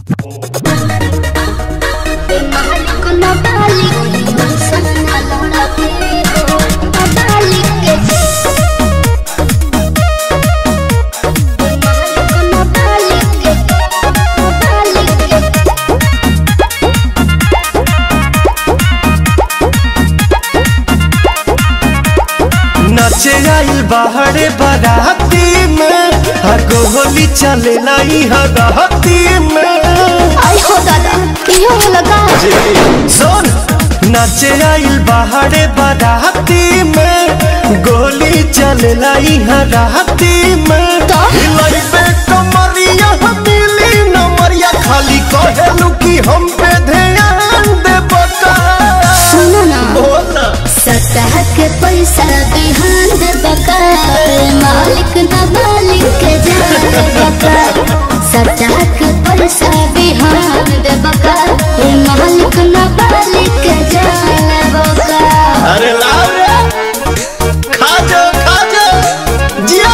नचे आइल बाहरे बाराती में हर होली चले लाई हराती में आई हो दादा इहो लगा सुन नचे आइल बाहरे बाराती में गोली चले लाई हराती में तो? हिलाई पे कमरिया मिली नमरिया खाली कहेलू कि हम पे ध्यान दे बका सुनो ना बोला सतह के पैसा बिहान दे बका मालिक ना मालिक के जान बका सतह के पैसा बिहान दे बका मालिक ना मालिक के जान बका अरे लाओ रे खा जा खा जा जिया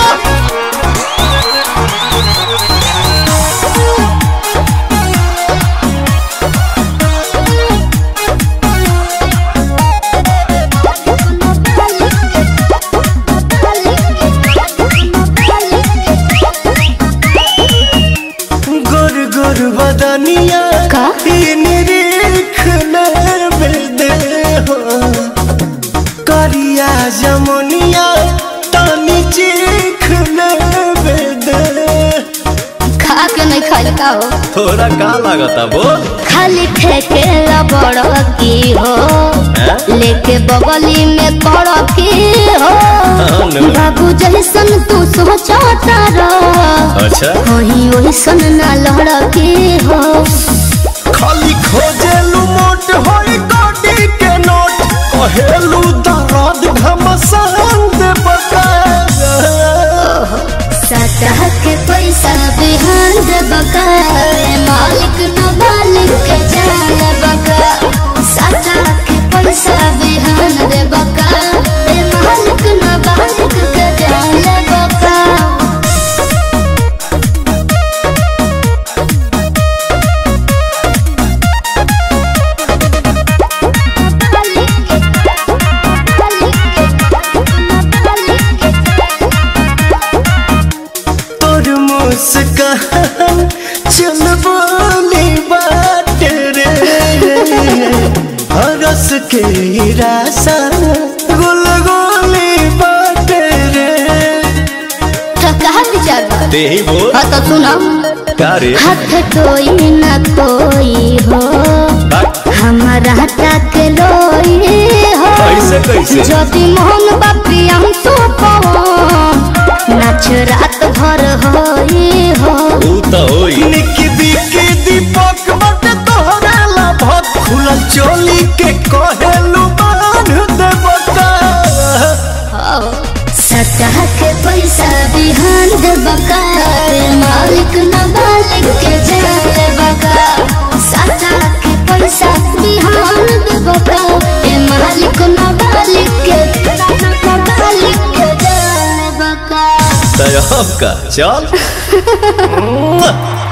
गोर गोर बदनिया का? ई निरीख बेदे हो करिया जमुनिया तानी चीख बेदे खा के नहीं खाई का हो थोड़ा का लागता बोल खाली ठेके बड़ की हो लेके बगली में कड़ की हो हाँ, नो। बाबू जैसन तू सोचता रह अच्छा वही वैसन ना लड़ की हो खाली खोजेलू मोट होई गोडी के नोट कहेलू दर्द घमसान दे बका सतह के पैसा बिहान दे बका मालिक न मालिक के जान बका सतह के पैसा बिहान दे बका मालिक न मालिक के जान बका तोर मुस्कान चल बोली बात रे हरस के रासा गुल गोली बात रे तो कहा विचार बा? ते ही बोल हाँ तो सुनो का रे हाथ कोई न कोई हो हमारा तक लोई हो कैसे, कैसे? ज्योति मोहन बापी हम तो नाच रात भर होई हो ऊ तो होई निकी बिकी दीपक बट तोहरा ला भत खुलल चोली के कहेलू बांध दे बका सतह के पैसा बिहान दे बका मालिक न मालिक के जान बका सतह के पैसा बिहान दे बका ए मालिक न मालिक के न मालिक के जान बका तय का चल